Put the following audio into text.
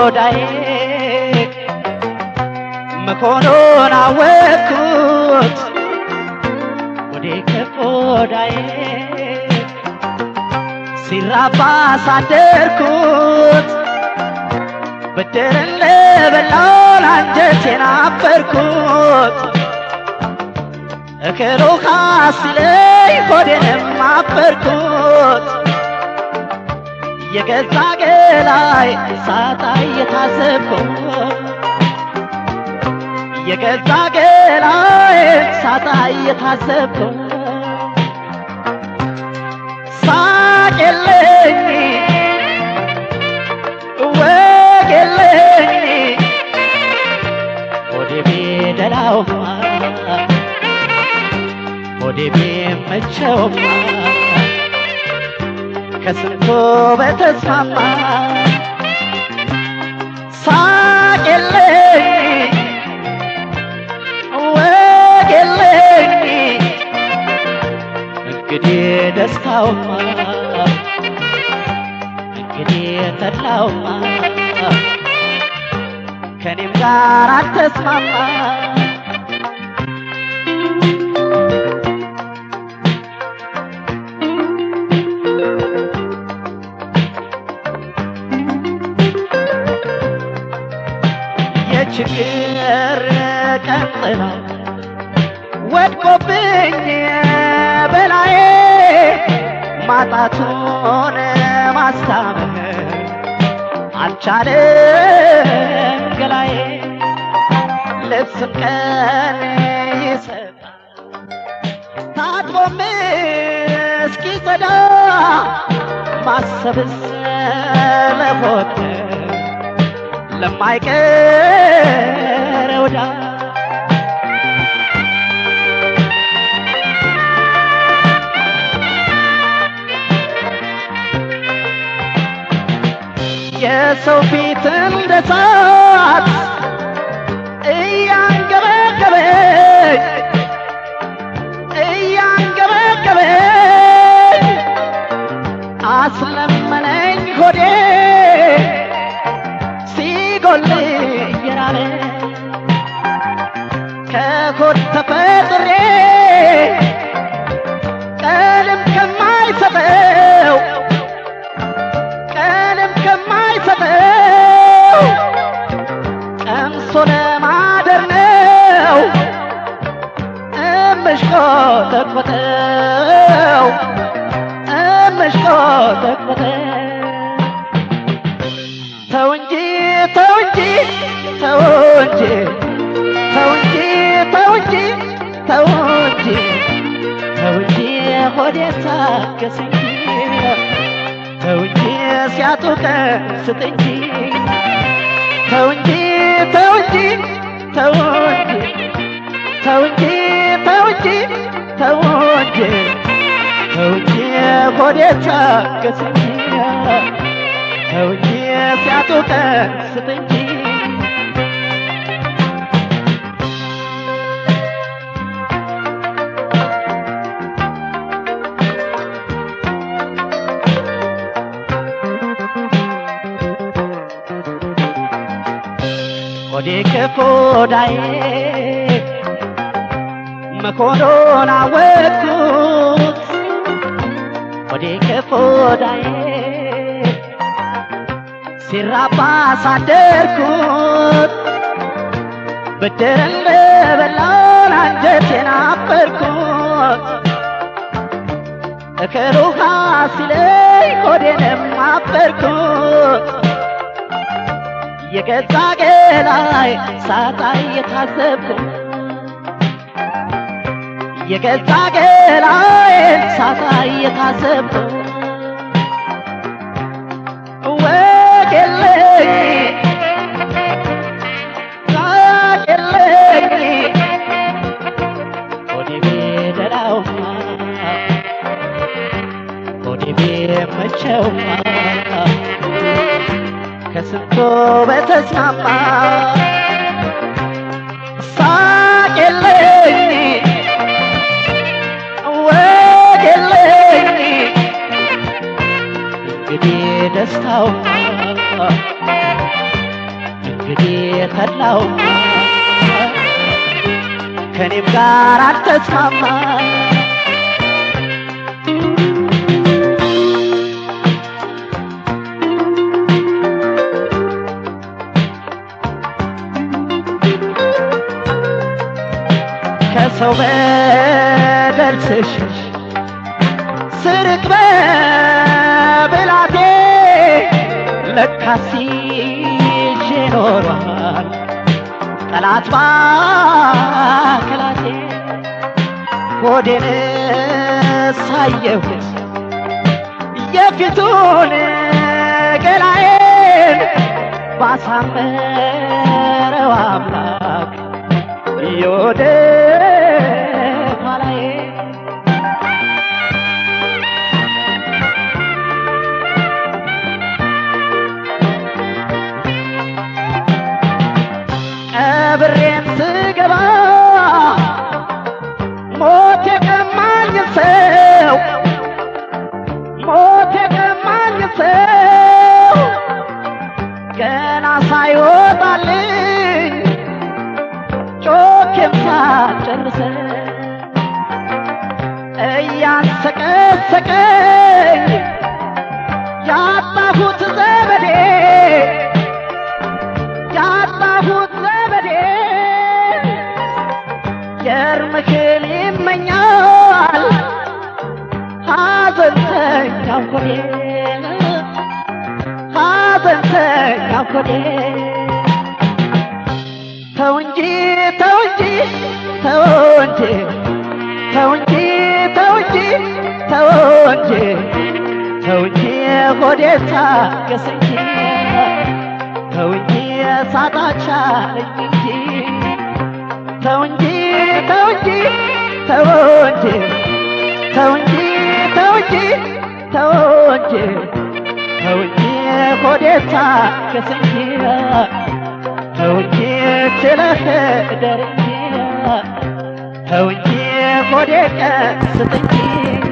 ከቆዳዬ መሆኑን አወቅኩት ወዴ ከቆዳዬ ሲራባ ሳደርኩት ብድርን ለበላው አንጀቴን አበርኩት እክሩ ሲለኝ ሆዴንም አበርኩት የገዛ ገላይ ሳጣ እየታዘብኩት የገዛ ገላይ ሳጣ እየታዘብኩት ሳቅ የለኝ ወግ የለኝ ሆዴ ቢደላውማ ሆዴ ቢመቸውማ ከስንቱ በተስማማ ሳቅ የለኝ ወግ የለኝ እንግዲህ ደስታውማ እንግዲህ ተድላውማ ከኔም ጋር አልተስማማ የችግር ቀጥላ ወድቆብኝ በላዬ ማጣቱን ማስታመም አልቻለም ገላዬ ልብስም ቀን ይሰጣል ታጥቦም እስኪጸዳ ማሰብስ ለሞት ለማይቀረው ዕዳ የሰው ፊት እንደ እሳት እያንገበገበኝ እያንገበገበኝ አስለመነኝ ሆዴ ሲጎል እየራበ ከሆድ ተፈጥሬ ቀለም ከማይሰጠው ቀለም ከማይሰጠው ቀምሶ ለማደር ነው እምሽቆጠቆጠው እምሽቆጠቆጠው ተው እንጂ ተው እንጂ ተው እንጂ ተው እንጂ ተው እንጂ ተው እንጂ ተው እንጂ ሆዴ ታገስ እንጂ ተው እንጂ ሲያጡ ቀን ስጥ እንጂ ተው እንጂ ተው እንጂ ተው እንጂ ተው እንጂ ተው እንጂ ተው እንጂ ተው እንጂ ሆዴ ታገስ እንጂ ተው እንጂ ሲያጡ ቀን ስጥ እንጂ ሆዴ ከቆዳዬ መኮኖን አወቅኩት ሆዴ ከቆዳዬ ሲራባ ሳደርኩት ብድርን ለበላውን አንጀቴን አበርኩት እክር ውሃ ሲለኝ ሆዴንም አበርኩት የገዛ ገላይ ሳጣ እየታዘብኩት የገዛ ገላዬን ሳጣ እየታዘብኩት ወግ የለኝ ሳቅ የለኝ ሆዴ ቢደላውማ ሆዴ ቢመቸውማ ከስንቶ በተስማማ ሳቅ የለኝ ወግ የለኝ እንግዲህ ደስታውማ ተላው ከኔም ጋር አልተስማማ ከሰው በደል ስሽሽ ስርቅ በብላቴ ለካስ ይዤ ኖሯል ጠላት ባከላቴ ሆዴን ሳየሁት የፊቱን ገላዬን ባሳመረው አምላክ የወደ ኋላዬ ቀብሬን ስገባ ሞት የቀማኝ ሰው ሞት የቀማኝ ሰው ገና ሳይወጣልኝ ጮኬም ሳልጨርሰው እያንሰቀሰቀኝ ያጣሁት ዘመዴ ያጣሁት ዘመዴ የእርምክል ይመኛል ሐዘንተኛው ሆዴ ሐዘንተኛው ሆዴ ተው እንጂ ተው እንጂ ተው እንጂ ተው እንጂ ተው እንጂ ተው እንጂ ተው እንጂ ሆዴ ታገስ እንጂ ተው እንጂ ሳታቻለኝ እንጂ ተው እንጂ ተው እንጂ ተው እንጂ ተው እንጂ ተው እንጂ ተው እንጂ ተው እንጂ ሆዴ ታገስ እንጂ ተው እንጂ ችለህ እደር እንጂ ተው እንጂ ሆዴ ቀስት እንጂ